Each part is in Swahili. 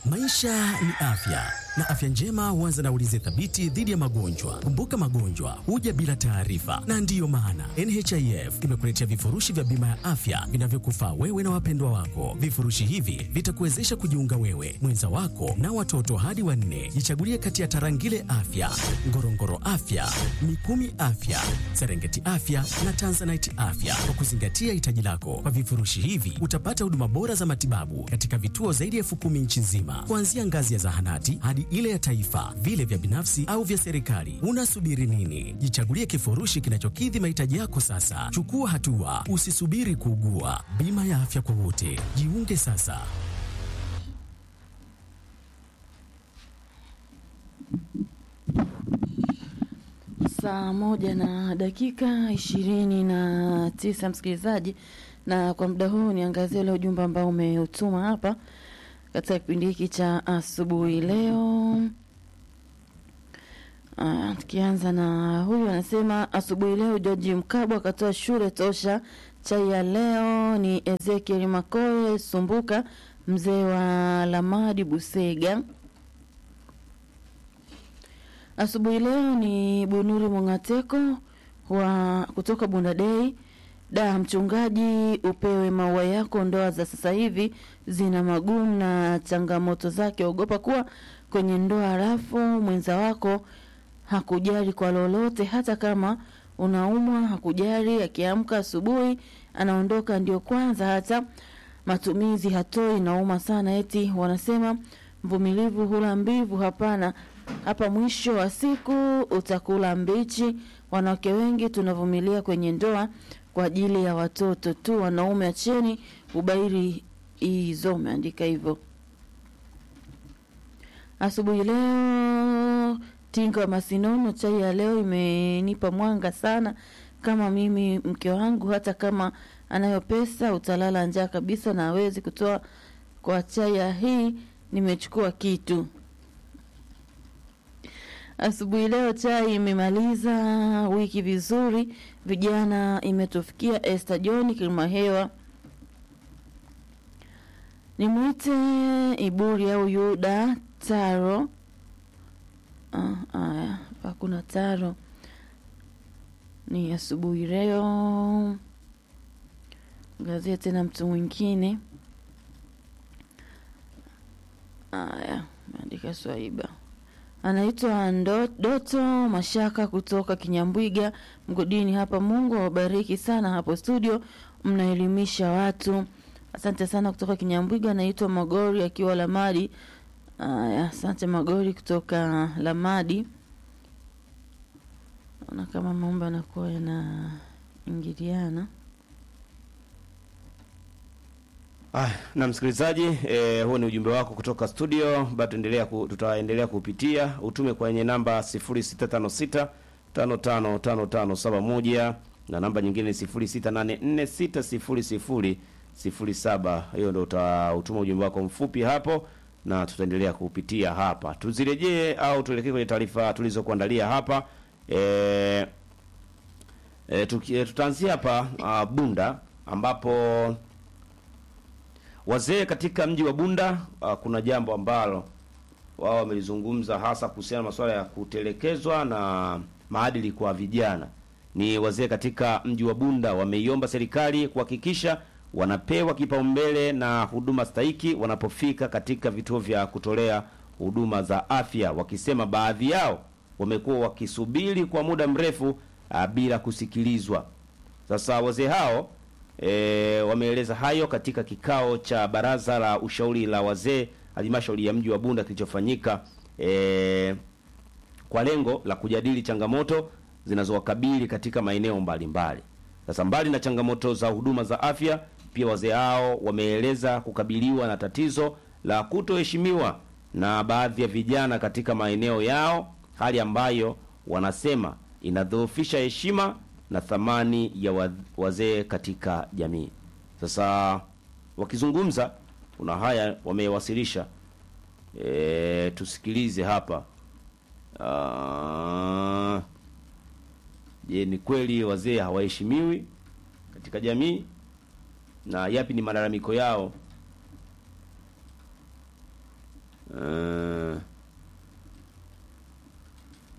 Maisha ni afya na afya njema huanza na ulinzi thabiti dhidi ya magonjwa. Kumbuka, magonjwa huja bila taarifa, na ndiyo maana NHIF imekuletea vifurushi vya bima ya afya vinavyokufaa wewe na wapendwa wako. Vifurushi hivi vitakuwezesha kujiunga wewe, mwenza wako na watoto hadi wanne. Jichagulie kati ya Tarangire Afya, Ngorongoro Afya, Mikumi Afya, Serengeti Afya na Tanzanite Afya kwa kuzingatia hitaji lako. Kwa vifurushi hivi utapata huduma bora za matibabu katika vituo zaidi ya elfu kumi nchi nzima, kuanzia ngazi ya zahanati hadi ile ya taifa, vile vya binafsi au vya serikali. Unasubiri nini? Jichagulie kifurushi kinachokidhi mahitaji yako sasa. Chukua hatua, usisubiri kuugua. Bima ya afya kwa wote, jiunge sasa. Saa moja na dakika ishirini na tisa msikilizaji, na kwa muda huu niangazie ule ujumbe ambao umeutuma hapa katika kipindi hiki cha asubuhi leo. Ah, tukianza na huyu anasema asubuhi leo George Mkabwa akatoa shule tosha. Chai ya leo ni Ezekiel Makoe Sumbuka, mzee wa Lamadi Busega. Asubuhi leo ni Bunuri Mongateko wa kutoka Bundadei. Da, mchungaji, upewe maua yako. Ndoa za sasa hivi zina magumu na changamoto zake. Ogopa kuwa kwenye ndoa halafu mwenza wako hakujali kwa lolote, hata kama unaumwa hakujali. Akiamka asubuhi anaondoka, ndio kwanza hata matumizi hatoi. Nauma sana, eti wanasema mvumilivu hula mbivu. Hapana, hapa mwisho wa siku utakula mbichi. Wanawake wengi tunavumilia kwenye ndoa kwa ajili ya watoto tu. Wanaume acheni ubairi hizo, umeandika hivyo. Asubuhi leo Tinga wa Masinono, chai ya leo imenipa mwanga sana. Kama mimi mke wangu, hata kama anayo pesa, utalala njaa kabisa na hawezi kutoa kwa chai ya hii. Nimechukua kitu asubuhi leo, chai imemaliza wiki vizuri. Vijana imetufikia. Esther John Kilimahewa, nimwite Iburi au Yuda Taro. Ah, aya, hakuna Taro. Ni asubuhi leo. Ngazia tena mtu mwingine. Aya, meandika Swaiba anaitwa Ndo- Doto Mashaka kutoka Kinyambwiga mgodini hapa. Mungu awabariki sana hapo studio, mnaelimisha watu. Asante sana kutoka Kinyambwiga. Anaitwa Magori akiwa Lamadi. Aya, asante Magori kutoka Lamadi. Naona kama mambo yanakuwa yanaingiliana. Ah, na msikilizaji eh, huo ni ujumbe wako kutoka studio. Bado endelea ku, tutaendelea kupitia utume kwenye namba 0656 555571 na namba nyingine 0684600007. Hiyo ndio utautuma ujumbe wako mfupi hapo na tutaendelea kupitia hapa. Tuzirejee au tuelekee kwenye taarifa tulizokuandalia hapa. Eh, e, tuki- tutaanzia hapa ah, Bunda ambapo wazee katika mji wa Bunda uh, kuna jambo ambalo wao wamelizungumza hasa kuhusiana na masuala ya kutelekezwa na maadili kwa vijana. Ni wazee katika mji wa Bunda wameiomba serikali kuhakikisha wanapewa kipaumbele na huduma stahiki wanapofika katika vituo vya kutolea huduma za afya, wakisema baadhi yao wamekuwa wakisubiri kwa muda mrefu uh, bila kusikilizwa. Sasa wazee hao e, wameeleza hayo katika kikao cha baraza la ushauri la wazee halmashauri ya mji wa Bunda kilichofanyika e, kwa lengo la kujadili changamoto zinazowakabili katika maeneo mbalimbali. Sasa mbali na changamoto za huduma za afya, pia wazee hao wameeleza kukabiliwa na tatizo la kutoheshimiwa na baadhi ya vijana katika maeneo yao, hali ambayo wanasema inadhoofisha heshima na thamani ya wa- wazee katika jamii. Sasa wakizungumza, kuna haya wamewasilisha. E, tusikilize hapa. Ah, Je, ni kweli wazee hawaheshimiwi katika jamii na yapi ni malalamiko yao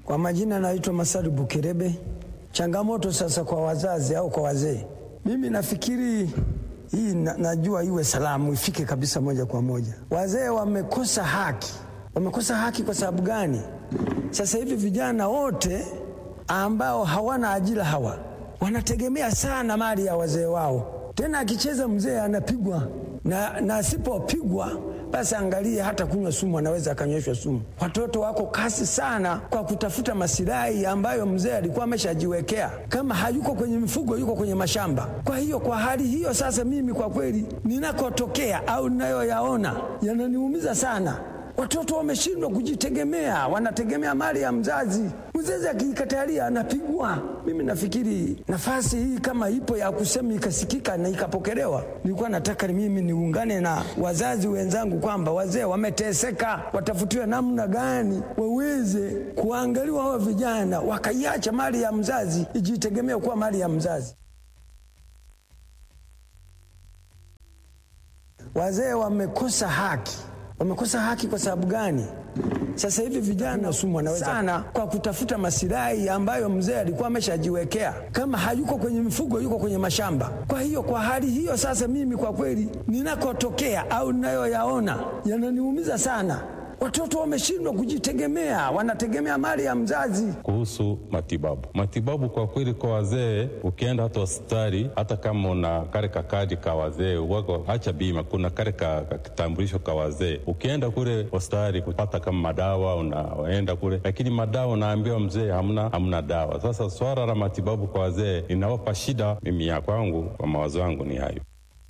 Kwa majina naitwa Masadu Bukerebe. Changamoto sasa kwa wazazi au kwa wazee, mimi nafikiri hii na, najua iwe salamu ifike kabisa moja kwa moja. Wazee wamekosa haki. Wamekosa haki kwa sababu gani? Sasa hivi vijana wote ambao hawana ajira hawa wanategemea sana mali ya wazee wao. Tena akicheza mzee anapigwa na, na asipopigwa basi angalie, hata kunywa sumu anaweza akanyweshwa sumu. Watoto wako kasi sana kwa kutafuta masilahi ambayo mzee alikuwa ameshajiwekea. Kama hayuko kwenye mifugo, yuko kwenye mashamba. Kwa hiyo kwa hali hiyo sasa, mimi kwa kweli ninakotokea au ninayoyaona yananiumiza sana. Watoto wameshindwa kujitegemea, wanategemea mali ya mzazi. Mzazi akiikatalia anapigwa. Mimi nafikiri nafasi hii kama ipo ya kusema ikasikika na ikapokelewa, nilikuwa nataka ni mimi niungane na wazazi wenzangu kwamba wazee wameteseka, watafutiwe namna gani waweze kuangaliwa hawa vijana, wakaiacha mali ya mzazi ijitegemee kuwa mali ya mzazi. Wazee wamekosa haki. Wamekosa haki kwa sababu gani? Sasa hivi vijana sumu wanaweza sana kwa kutafuta masilahi ambayo mzee alikuwa ameshajiwekea. Kama hayuko kwenye mifugo, yuko kwenye mashamba. Kwa hiyo kwa hali hiyo sasa, mimi kwa kweli ninakotokea au ninayoyaona yananiumiza sana. Watoto wameshindwa kujitegemea, wanategemea mali ya mzazi. Kuhusu matibabu, matibabu kwa kweli kwa wazee, ukienda hata hospitali, hata kama una kale kakadi ka wazee wako, hacha bima, kuna kale ka ka kitambulisho ka wazee, ukienda kule hospitali kupata kama madawa, unaenda kule, lakini madawa unaambiwa mzee, hamna hamna dawa. Sasa swala la matibabu kwa wazee linawapa shida. Mimi ya kwangu, kwa mawazo yangu ni hayo.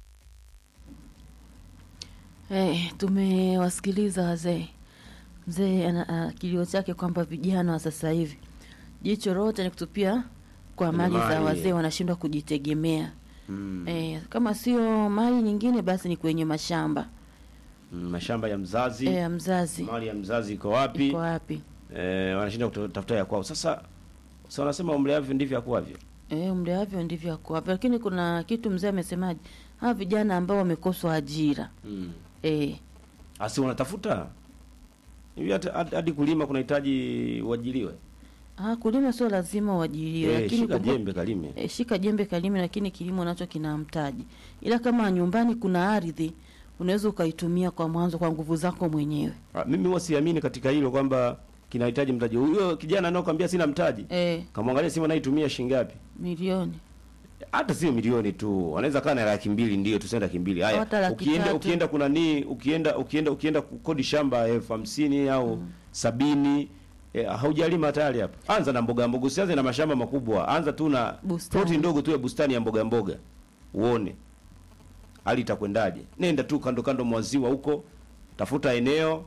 Hey, tumewasikiliza wazee. Mzee ana kilio chake kwamba vijana wa sasa hivi jicho lote ni kutupia kwa mali za mali. wazee, wanashindwa kujitegemea. Eh, kama sio mali nyingine basi ni kwenye mashamba Mm, mashamba ya mzazi eh, ya mzazi mali ya mzazi iko wapi? iko wapi? Eh, wanashinda kutafuta ya kwao. Sasa sasa wanasema umleavyo ndivyo akuavyo. Eh, mleavyo ndivyo ako wapi. Lakini kuna kitu mzee amesemaje, hawa vijana ambao wamekoswa ajira Mm. eh, Asi wanatafuta hivi hata hadi- hadi kulima kunahitaji uajiriwe. ah, kulima sio lazima uajiriwe, Eh, lakini shika kumbuka- jembe kalime. E, shika jembe kalime, lakini kilimo nacho kina mtaji. Ila kama nyumbani kuna ardhi, unaweza ukaitumia kwa mwanzo kwa nguvu zako mwenyewe. Ah, Mimi huwa siamini katika hilo kwamba kinahitaji mtaji. Huyo kijana anaokuambia sina mtaji. E, Kamwangalia simu anaitumia shilingi ngapi? milioni hata sio milioni tu, wanaweza kaa na laki mbili, ndio tuseme laki mbili. Haya, Hata laki ukienda tatu. ukienda kuna nini, ukienda ukienda ukienda kukodi shamba elfu hamsini au sabini eh, haujalima tayari hapo. Anza na mboga mboga, usianze na mashamba makubwa, anza tu na Bustani. ploti ndogo tu ya bustani ya mboga mboga, uone hali itakwendaje. Nenda tu kando kando mwa ziwa huko, tafuta eneo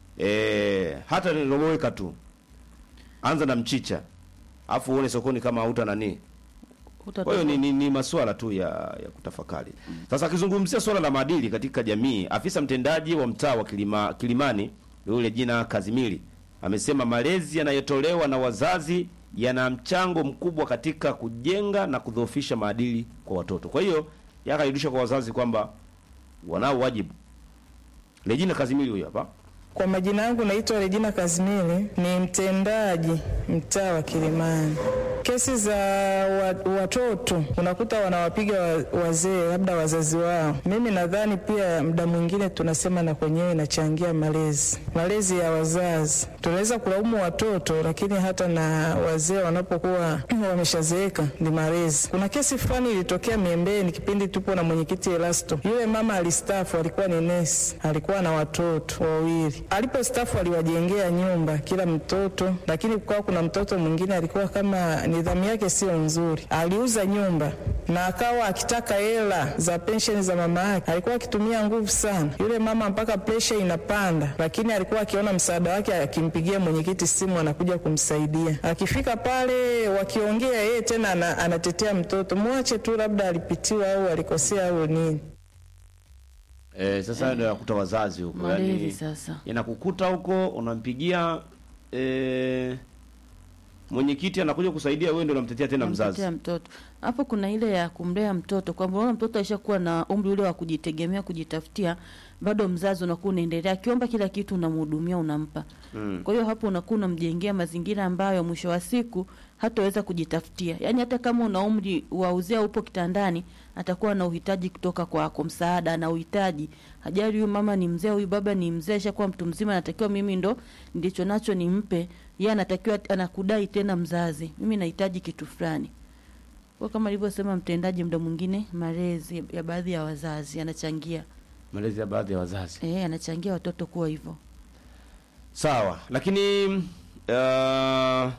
eh, hata niloweka tu, anza na mchicha, afu uone sokoni kama hauta nani kwa hiyo ni, ni, ni masuala tu ya, ya kutafakari. Sasa akizungumzia suala la maadili katika jamii, afisa mtendaji wa mtaa wa Kilima, Kilimani yule jina Kazimili amesema malezi yanayotolewa na wazazi yana mchango mkubwa katika kujenga na kudhoofisha maadili kwa watoto. Kwa hiyo yakarudisha kwa wazazi kwamba wanao wajibu. Regina Kazimili huyo hapa. Kwa majina yangu naitwa Regina Kazimili, ni mtendaji mtaa wa Kilimani. Kesi za wa, watoto unakuta wanawapiga wa- wazee, labda wazazi wao. Mimi nadhani pia muda mwingine tunasema na kwenyewe inachangia malezi, malezi ya wazazi. Tunaweza kulaumu watoto, lakini hata na wazee wanapokuwa wameshazeeka ni malezi. Kuna kesi fulani ilitokea Miembeni kipindi tupo na mwenyekiti Elasto. Yule mama alistafu, alikuwa ni nesi, alikuwa na watoto wawili. Alipostafu aliwajengea nyumba kila mtoto, lakini kukawa kuna mtoto mwingine alikuwa kama nidhamu yake sio nzuri, aliuza nyumba na akawa akitaka hela za pensheni za mama yake. Alikuwa akitumia nguvu sana yule mama mpaka presha inapanda, lakini alikuwa akiona msaada wake, akimpigia mwenyekiti simu, anakuja kumsaidia. Akifika pale wakiongea, yeye tena ana, anatetea mtoto, mwache tu, labda alipitiwa au alikosea au nini. Eh, sasa ndio yakuta wazazi huko. malezi Yaani sasa. yanakukuta huko unampigia eh, mwenyekiti anakuja kusaidia, wewe ndio unamtetea tena mzazi. Namtetea mtoto hapo kuna ile ya kumlea mtoto kwamba unaona mtoto aishakuwa na umri ule wa kujitegemea kujitafutia, bado mzazi unakuwa unaendelea akiomba kila kitu unamhudumia, unampa. Mm. Kwa hiyo hapo unakuwa unamjengea mazingira ambayo mwisho wa siku hataweza kujitafutia. Yaani hata kama una umri wa uzee upo kitandani, atakuwa na uhitaji kutoka kwako, msaada na uhitaji. Hajali huyu mama ni mzee, huyu baba ni mzee, ashakuwa mtu mzima, anatakiwa mimi ndo ndicho nacho nimpe. Yeye anatakiwa anakudai tena mzazi, mimi nahitaji kitu fulani. Kwa kama alivyosema mtendaji, muda mwingine malezi ya baadhi ya wazazi yanachangia, malezi ya baadhi ya wazazi eh, yanachangia watoto kuwa hivyo. sawa lakini uh,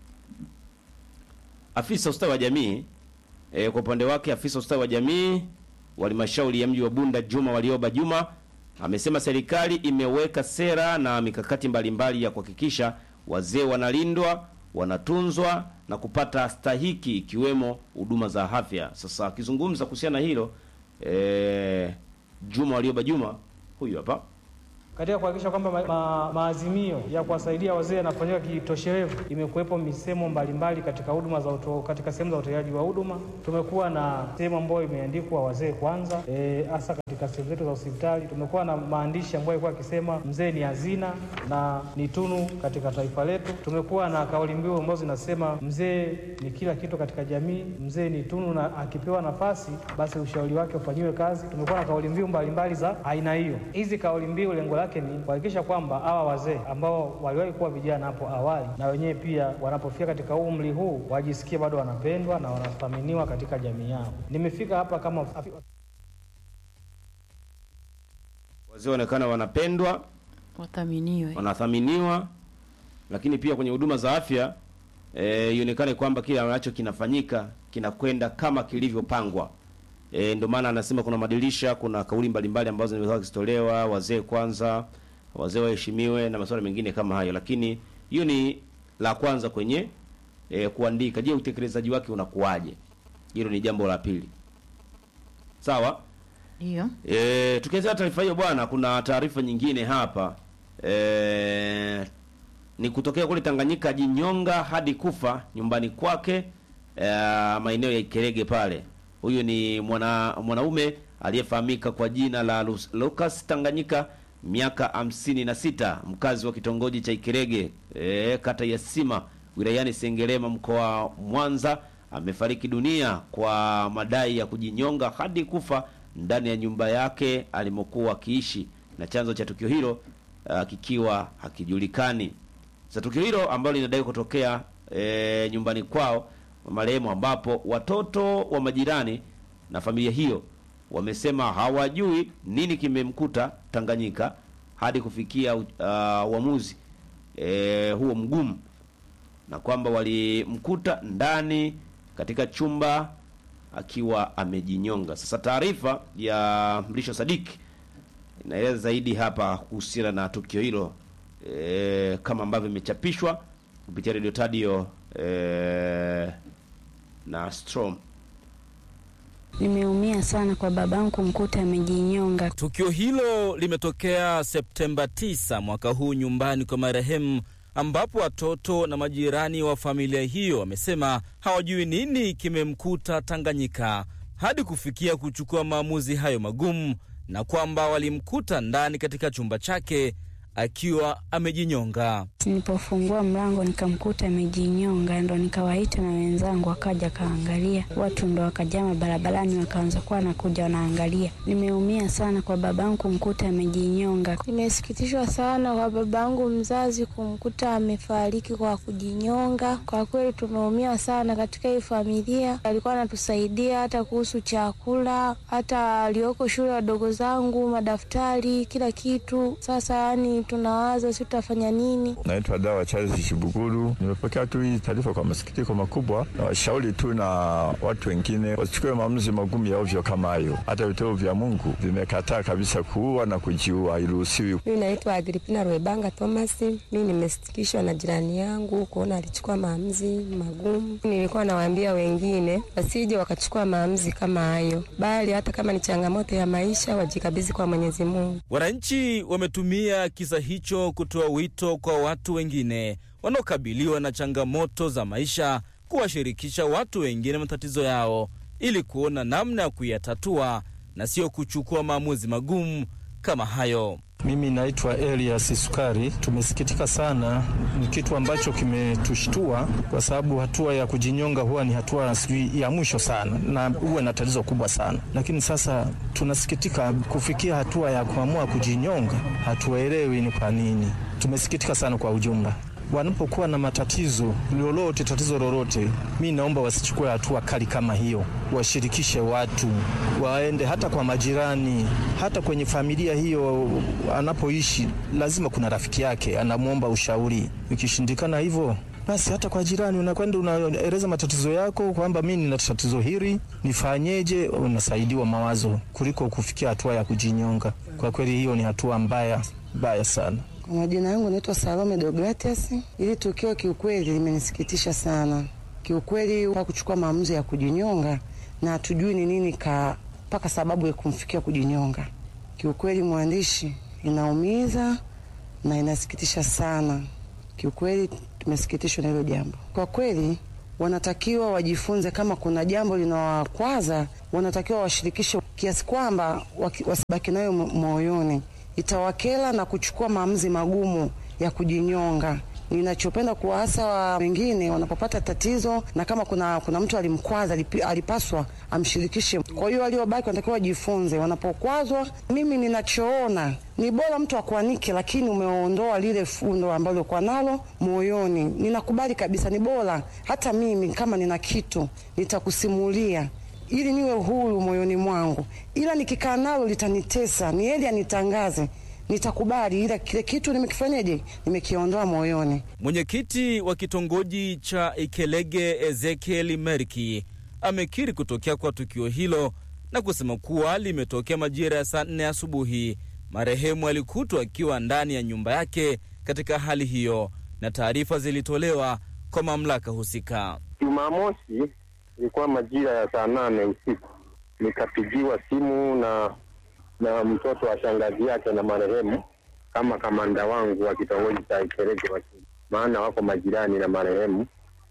afisa ustawi wa jamii e, kwa upande wake afisa ustawi wa jamii wa halmashauri ya mji wa Bunda Juma Walioba Juma amesema serikali imeweka sera na mikakati mbalimbali ya kuhakikisha wazee wanalindwa, wanatunzwa na kupata stahiki ikiwemo huduma za afya. Sasa akizungumza kuhusiana na hilo e, Juma Walioba Juma huyu hapa Katika kuhakikisha kwamba ma, ma, maazimio ya kuwasaidia wazee yanafanyika kitoshelevu, imekuwepo misemo mbalimbali katika huduma za uto, katika sehemu za utoaji wa huduma. Tumekuwa na sehemu ambayo imeandikwa wazee kwanza, hasa e, katika sehemu zetu za hospitali. Tumekuwa na maandishi ambayo yalikuwa akisema mzee ni hazina na ni tunu katika taifa letu. Tumekuwa na kauli mbiu ambazo zinasema mzee ni kila kitu katika jamii, mzee ni tunu na akipewa nafasi basi ushauri wake ufanyiwe kazi. Tumekuwa na kauli mbiu mbalimbali za aina hiyo. Hizi kauli mbiu lengo lake ni kuhakikisha kwamba hawa wazee ambao waliwahi kuwa vijana hapo awali, na wenyewe pia wanapofika katika umri huu wajisikie bado wanapendwa na wanathaminiwa katika jamii yao. Nimefika hapa kama wazee waonekana wanapendwa, Wathaminiwe. wanathaminiwa, lakini pia kwenye huduma za afya eh, ionekane kwamba kile ambacho kinafanyika kinakwenda kama kilivyopangwa. E, ndio maana anasema kuna madirisha, kuna kauli mbalimbali ambazo zimekuwa zikitolewa, wazee kwanza, wazee waheshimiwe na masuala mengine kama hayo, lakini hiyo ni la kwanza kwenye e, kuandika. Je, utekelezaji wake unakuwaje? Hilo ni jambo la pili. Sawa. Ndio. E, tukianzia taarifa hiyo bwana, kuna taarifa nyingine hapa e, ni kutokea kule Tanganyika, jinyonga hadi kufa nyumbani kwake e, maeneo ya Ikerege pale. Huyu ni mwana mwanaume aliyefahamika kwa jina la Lu- Lucas Tanganyika, miaka hamsini na sita, mkazi wa kitongoji cha Ikerege e, kata ya Sima wilayani Sengerema mkoa wa Mwanza amefariki dunia kwa madai ya kujinyonga hadi kufa ndani ya nyumba yake alimokuwa akiishi na chanzo cha tukio hilo uh, kikiwa hakijulikani. Sasa tukio hilo ambalo linadai kutokea e, nyumbani kwao marehemu, ambapo watoto wa majirani na familia hiyo wamesema hawajui nini kimemkuta Tanganyika hadi kufikia uh, uamuzi e, huo mgumu na kwamba walimkuta ndani katika chumba akiwa amejinyonga. Sasa taarifa ya Mlisho Sadiki inaeleza zaidi hapa kuhusiana na tukio hilo e, kama ambavyo imechapishwa kupitia Radio Tadio e, na Strom. Nimeumia sana kwa babangu kumkuta amejinyonga. Tukio hilo limetokea Septemba 9 mwaka huu nyumbani kwa marehemu, ambapo watoto na majirani wa familia hiyo wamesema hawajui nini kimemkuta Tanganyika hadi kufikia kuchukua maamuzi hayo magumu, na kwamba walimkuta ndani katika chumba chake akiwa amejinyonga. Nilipofungua mlango nikamkuta amejinyonga, ndo nikawaita na wenzangu wakaja kaangalia. Watu ndo wakajama barabarani wakaanza kuwa nakuja wanaangalia. Nimeumia sana kwa babangu kumkuta amejinyonga. Nimesikitishwa sana kwa babangu mzazi kumkuta amefariki kwa kujinyonga. Kwa kweli tumeumia sana katika hii familia. Alikuwa anatusaidia hata kuhusu chakula, hata alioko shule wadogo zangu, madaftari, kila kitu. Sasa yani tunawaza si tutafanya nini? Naitwa Dawa Charles Shibuguru. Nimepokea tu hii taarifa kwa masikitiko makubwa, na washauri tu na watu wengine wasichukue maamuzi magumu ya ovyo kama hayo. Hata vituo vya Mungu vimekataa kabisa kuua na kujiua, hairuhusiwi. Mimi naitwa Agripina Rwebanga Thomas. Mimi nimesitikishwa na jirani yangu kuona alichukua maamuzi magumu. Nilikuwa nawaambia wengine wasije wakachukua maamuzi kama hayo, bali hata kama ni changamoto ya maisha wajikabidhi kwa Mwenyezi Mungu. Wananchi wametumia kisa hicho kutoa wito kwa watu wengine wanaokabiliwa na changamoto za maisha kuwashirikisha watu wengine matatizo yao ili kuona namna ya kuyatatua na sio kuchukua maamuzi magumu kama hayo. Mimi naitwa Elias Sukari. Tumesikitika sana, ni kitu ambacho kimetushtua kwa sababu hatua ya kujinyonga huwa ni hatua sijui ya mwisho sana, na huwa na tatizo kubwa sana. Lakini sasa tunasikitika kufikia hatua ya kuamua kujinyonga, hatuelewi ni kwa nini. Tumesikitika sana kwa ujumla wanapokuwa na matatizo lolote, tatizo lolote, mi naomba wasichukue hatua kali kama hiyo, washirikishe watu, waende hata kwa majirani, hata kwenye familia hiyo anapoishi, lazima kuna rafiki yake anamwomba ushauri. Ikishindikana hivyo basi hata kwa jirani unakwenda unaeleza matatizo yako kwamba mi nina tatizo hili, nifanyeje? Unasaidiwa mawazo kuliko kufikia hatua ya kujinyonga. Kwa kweli hiyo ni hatua mbaya mbaya sana. Kwa majina yangu naitwa Salome Deogratias. Ili tukio kiukweli limenisikitisha sana kiukweli, kwa kuchukua maamuzi ya kujinyonga na hatujui ni nini ka mpaka sababu ya kumfikia kujinyonga. Kiukweli mwandishi, inaumiza na inasikitisha sana kiukweli. Tumesikitishwa na hilo jambo kwa kweli. Wanatakiwa wajifunze, kama kuna jambo linawakwaza, wanatakiwa washirikishe kiasi kwamba wasibaki nayo moyoni itawakela na kuchukua maamuzi magumu ya kujinyonga. Ninachopenda kuwaasa wa wengine wanapopata tatizo, na kama kuna, kuna mtu alimkwaza, alipaswa amshirikishe. Kwa hiyo waliobaki wanatakiwa wajifunze wanapokwazwa. Mimi ninachoona ni bora mtu akuanike, lakini umeondoa lile fundo ambalo ulikuwa nalo moyoni. Ninakubali kabisa, ni bora hata mimi kama nina kitu nitakusimulia ili niwe huru moyoni mwangu, ila nikikaa nalo litanitesa. Ni heri anitangaze, nitakubali, ila kile kitu nimekifanyaje, nimekiondoa moyoni. Mwenyekiti wa kitongoji cha Ikelege Ezekiel Merki amekiri kutokea kwa tukio hilo na kusema kuwa limetokea majira ya saa nne asubuhi. Marehemu alikutwa akiwa ndani ya nyumba yake katika hali hiyo, na taarifa zilitolewa kwa mamlaka husika. Jumamosi ilikuwa majira ya saa nane usiku, nikapigiwa simu na na mtoto wa shangazi yake na marehemu kama kamanda wangu wa kitongoji cha Ikereke, maana wako majirani na marehemu,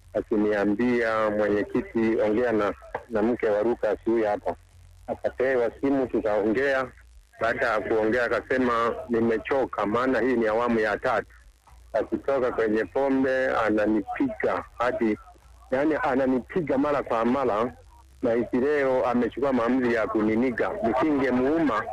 akiniambia mwenyekiti, ongea na, na mke wa Lukas huyu hapa. Akapewa simu tukaongea. Baada ya kuongea akasema nimechoka, maana hii ni awamu ya tatu. Akitoka kwenye pombe ananipiga hadi yaani ananipiga mara kwa mara, na hisi leo amechukua maamuzi ya kuniniga nisingemuuma,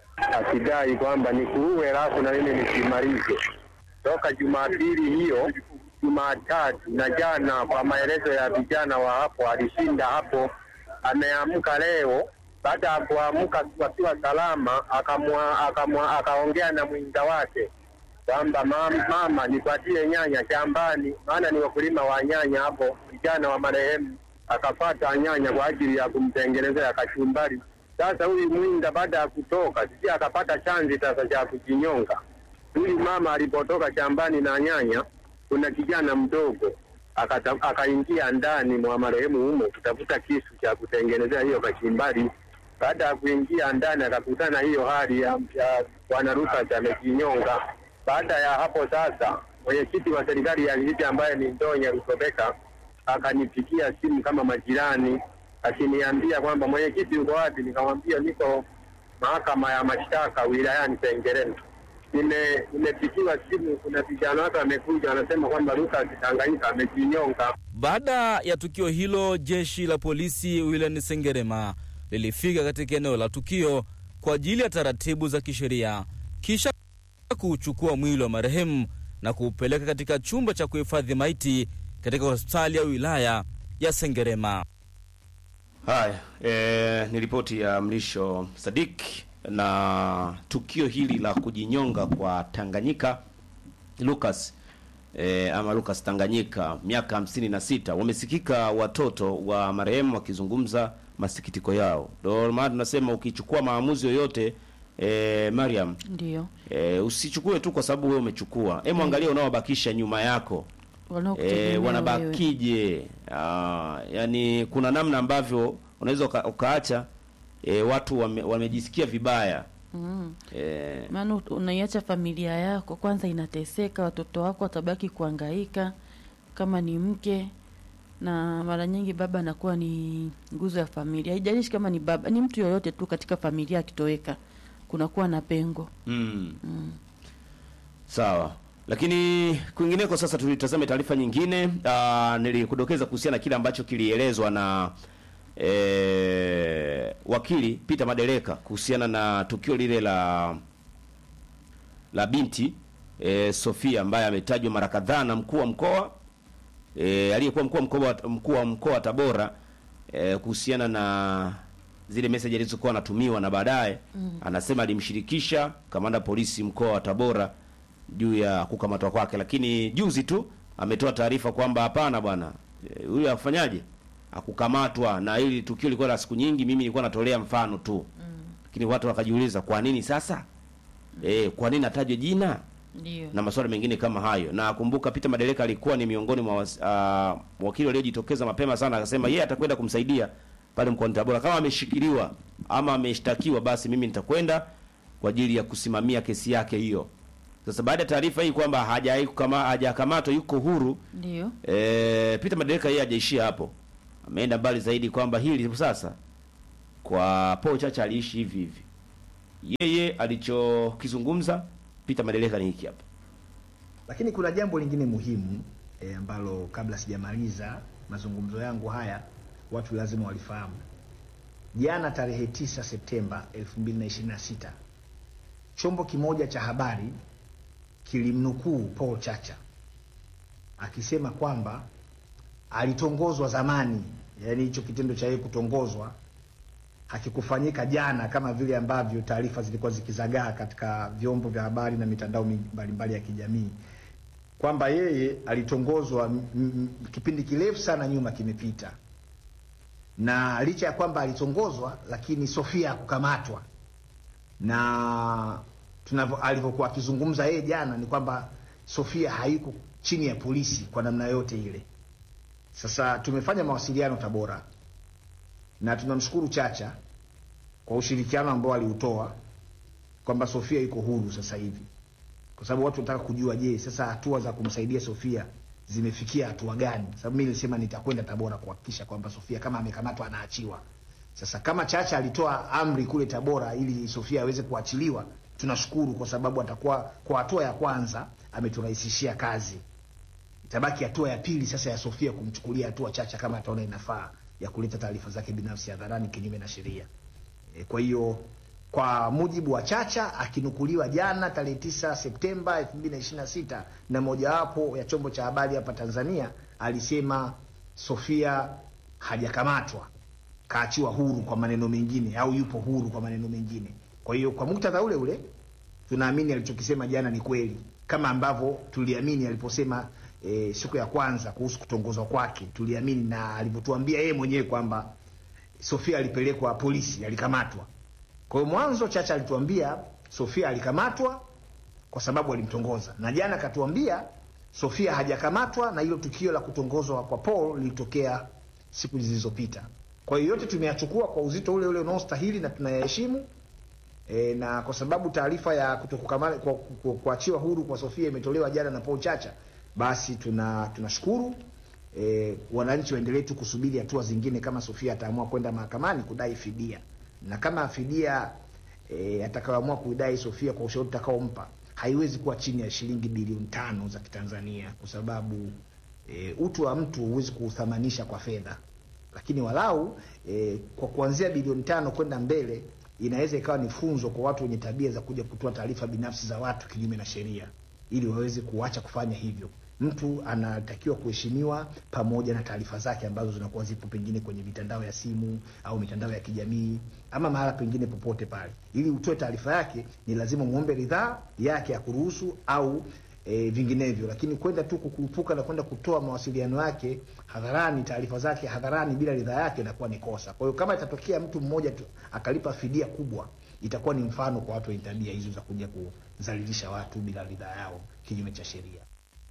akidai kwamba nikuue alafu na mimi nisimalize. Toka Jumapili hiyo, Jumatatu na jana, kwa maelezo ya vijana wa hapo, alishinda hapo, ameamka leo. Baada ya kuamka wakiwa salama, akamwa akamwa akaongea na mwinga wake kwamba mama, mama nipatie nyanya shambani, maana ni wakulima wa nyanya hapo. Vijana wa marehemu akapata nyanya kwa ajili ya kumtengenezea kachumbari. Sasa huyu mwinda baada ya kutoka, sisi akapata chanzi sasa cha kujinyonga. Huyu mama alipotoka shambani na nyanya, kuna kijana mdogo akaingia ndani mwa marehemu humo kutafuta kisu cha kutengenezea hiyo kachumbari. Baada ya kuingia ndani, akakutana hiyo hali ya bwana Lukas amejinyonga. Baada ya hapo sasa, mwenyekiti wa serikali ya kijiji ambaye ni Ndonya Rutobeka akanipigia simu kama majirani, akiniambia kwamba mwenyekiti, uko wapi? Nikamwambia niko mahakama ya mashtaka wilayani Sengerema. Nime- Nimepigiwa simu, kuna vijana wake wamekuja, wanasema kwamba Lucas Tanganyika amejinyonga. Baada ya tukio hilo, jeshi la polisi wilayani Sengerema lilifika katika eneo la tukio kwa ajili ya taratibu za kisheria, kisha kuuchukua mwili wa marehemu na kuupeleka katika chumba cha kuhifadhi maiti katika hospitali ya wilaya ya Sengerema. Haya, e, ni ripoti ya Mlisho Sadik na tukio hili la kujinyonga kwa Tanganyika Lucas e, ama Lucas Tanganyika miaka hamsini na sita. Wamesikika watoto wa marehemu wakizungumza masikitiko yao. Ndio maana tunasema ukichukua maamuzi yoyote e, Mariam Ndio e, usichukue tu kwa sababu wewe umechukua. Hebu angalia unaowabakisha nyuma yako wanaokutegemea e, wewe. wanabakije? Ah, yani kuna namna ambavyo unaweza uka, ukaacha e, watu wame, wamejisikia vibaya Mm. e, maana ut- unaiacha familia yako kwanza inateseka, watoto wako watabaki kuangaika, kama ni mke na mara nyingi baba anakuwa ni nguzo ya familia. Haijalishi kama ni baba, ni mtu yoyote tu katika familia akitoweka, kunakuwa na pengo. Mm. Mm. Sawa, lakini kwingineko sasa tulitazame taarifa nyingine. Uh, nilikudokeza kuhusiana na kile ambacho kilielezwa na eh, wakili Peter Madereka kuhusiana na tukio lile la la binti eh, Sofia ambaye ametajwa mara kadhaa na mkuu wa mkoa eh, aliyekuwa mkuu wa mkoa mkuu wa mkoa wa Tabora eh, kuhusiana na zile message alizokuwa anatumiwa na baadaye Mm. anasema alimshirikisha kamanda polisi mkoa wa Tabora juu ya kukamatwa kwake, lakini juzi tu ametoa taarifa kwamba hapana bwana, eh, huyu afanyaje akukamatwa, na hili tukio lilikuwa la siku nyingi, mimi nilikuwa natolea mfano tu lakini watu wakajiuliza kwa nini sasa eh, kwa nini atajwe jina Ndio. na maswali mengine kama hayo. Na kumbuka Peter Madereka alikuwa ni miongoni mwa was- ah, wakili waliojitokeza mapema sana, akasema yeye atakwenda kumsaidia pale mkoani Tabora kama ameshikiliwa ama ameshtakiwa, basi mimi nitakwenda kwa ajili ya kusimamia kesi yake hiyo. Sasa baada ya taarifa hii kwamba hajai kama hajakamatwa yuko huru, Ndio. e, Peter Madereka yeye hajaishia hapo, ameenda mbali zaidi kwamba hili sasa kwa Paul Chacha aliishi hivi hivi. Yeye alichokizungumza Peter Madereka ni hiki hapa. Lakini kuna jambo lingine muhimu e, ambalo kabla sijamaliza mazungumzo yangu haya watu lazima walifahamu. Jana tarehe 9 Septemba 2026 chombo kimoja cha habari kilimnukuu Paul Chacha akisema kwamba alitongozwa zamani, yaani hicho kitendo cha yeye kutongozwa hakikufanyika jana kama vile ambavyo taarifa zilikuwa zikizagaa katika vyombo vya habari na mitandao mi- mbalimbali ya kijamii kwamba yeye alitongozwa m- m- kipindi kirefu sana nyuma kimepita, na licha ya kwamba alitongozwa, lakini Sofia hakukamatwa, na tunavyo alivyokuwa akizungumza yeye jana ni kwamba Sofia haiko chini ya polisi kwa namna yote ile. Sasa tumefanya mawasiliano Tabora na tunamshukuru Chacha kwa ushirikiano ambao aliutoa kwamba Sofia yuko huru sasa hivi, kwa sababu watu wanataka kujua, je, sasa hatua za kumsaidia Sofia zimefikia hatua gani? Sababu mimi nilisema nitakwenda Tabora kuhakikisha kwamba Sofia kama amekamatwa anaachiwa. Sasa kama Chacha alitoa amri kule Tabora ili Sofia aweze kuachiliwa, tunashukuru kwa sababu atakuwa kwa hatua ya kwanza ameturahisishia kazi. Itabaki hatua ya pili sasa ya Sofia kumchukulia hatua Chacha kama ataona inafaa ya kuleta taarifa zake binafsi hadharani kinyume na sheria. E, kwa hiyo kwa mujibu wa Chacha akinukuliwa jana tarehe 9 Septemba 2026 na mojawapo ya chombo cha habari hapa Tanzania alisema Sofia hajakamatwa, kaachiwa huru kwa maneno mengine, au yupo huru kwa maneno mengine. Kwa hiyo kwa muktadha ule ule tunaamini alichokisema jana ni kweli, kama ambavyo tuliamini aliposema e, siku ya kwanza kuhusu kutongozwa kwake, tuliamini na alivyotuambia yeye mwenyewe kwamba Sofia alipelekwa polisi, alikamatwa. Kwa hiyo mwanzo Chacha alituambia Sofia alikamatwa kwa sababu alimtongoza, na jana akatuambia Sofia hajakamatwa na hilo tukio la kutongozwa kwa Paul lilitokea siku zilizopita. Kwa hiyo yote tumeyachukua kwa uzito ule ule unaostahili na tunayaheshimu. E, na kwa sababu taarifa ya kutokukamata kwa- kwa- kuachiwa huru kwa Sofia imetolewa jana na Paul Chacha, basi tuna tunashukuru. E, wananchi waendelee tu kusubiri hatua zingine, kama Sofia ataamua kwenda mahakamani kudai fidia, na kama fidia e, atakayoamua kuidai Sofia kwa ushauri utakaompa haiwezi kuwa chini ya shilingi bilioni tano za Kitanzania, kwa sababu e, utu wa mtu huwezi kuuthamanisha kwa fedha, lakini walau e, kwa kuanzia bilioni tano kwenda mbele inaweza ikawa ni funzo kwa watu wenye tabia za kuja kutoa taarifa binafsi za watu kinyume na sheria, ili waweze kuacha kufanya hivyo. Mtu anatakiwa kuheshimiwa pamoja na taarifa zake ambazo zinakuwa zipo pengine kwenye mitandao ya simu au mitandao ya kijamii ama mahala pengine popote pale. Ili utoe taarifa yake, ni lazima muombe ridhaa yake ya kuruhusu au e, vinginevyo. Lakini kwenda tu kukurupuka na kwenda kutoa mawasiliano yake hadharani, taarifa zake hadharani bila ridhaa yake, inakuwa ni kosa. Kwa hiyo kama itatokea mtu mmoja tu akalipa fidia kubwa, itakuwa ni mfano kwa watu wenye tabia hizo za kuja kudhalilisha watu bila ridhaa yao kinyume cha sheria.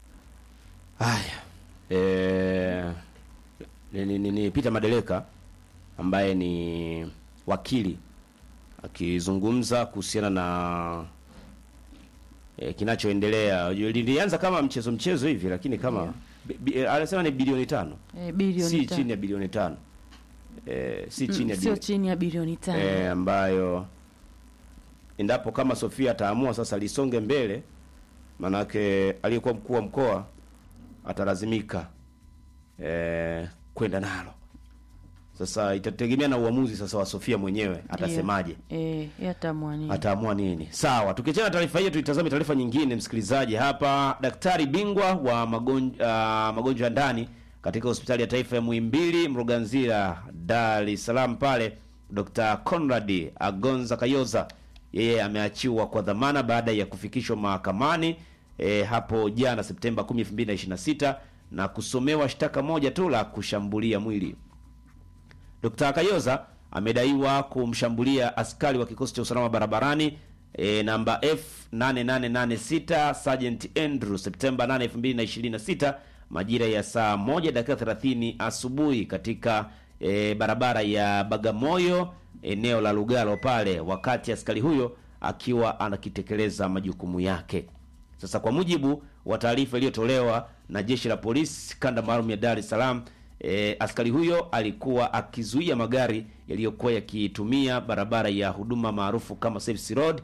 Haya, eh, ni, ni, ni, ni Peter Madeleka ambaye ni wakili akizungumza kuhusiana na eh, kinachoendelea. Unajua, Lilianza kama mchezo mchezo hivi, lakini kama Bi- bi- eh, anasema ni bilioni tano Eh, bilioni si tano. chini ya bilioni tano eh, si Mm, chini ya sio bilioni chini ya bilioni tano. eh, ambayo endapo kama Sofia ataamua sasa lisonge mbele, manake aliyekuwa mkuu wa mkoa atalazimika eh, kwenda nalo. Sasa itategemea na uamuzi sasa wa Sofia mwenyewe atasemaje, Eh, yeye ataamua nini? ataamua nini. Sawa, tukiachana na taarifa hiyo, tuitazame taarifa nyingine, msikilizaji. Hapa daktari bingwa wa magonjwa uh, magonjwa ya ndani katika hospitali ya taifa ya Muhimbili Mloganzila, Dar es Salaam pale, Dr. Conrad Agonza Kayoza yeye ameachiwa kwa dhamana baada ya kufikishwa mahakamani e, hapo jana Septemba 10, 2026 na kusomewa shtaka moja tu la kushambulia mwili. Dr. Kayoza amedaiwa kumshambulia askari wa kikosi cha usalama barabarani e, namba F8886 Sergeant Andrew Septemba 8, 2026 majira ya saa moja dakika 30 asubuhi katika e, barabara ya Bagamoyo eneo la Lugalo pale, wakati askari huyo akiwa anakitekeleza majukumu yake. Sasa kwa mujibu wa taarifa iliyotolewa na jeshi la polisi kanda maalum ya Dar es Salaam, e, askari huyo alikuwa akizuia magari yaliyokuwa yakitumia barabara ya huduma maarufu kama Service Road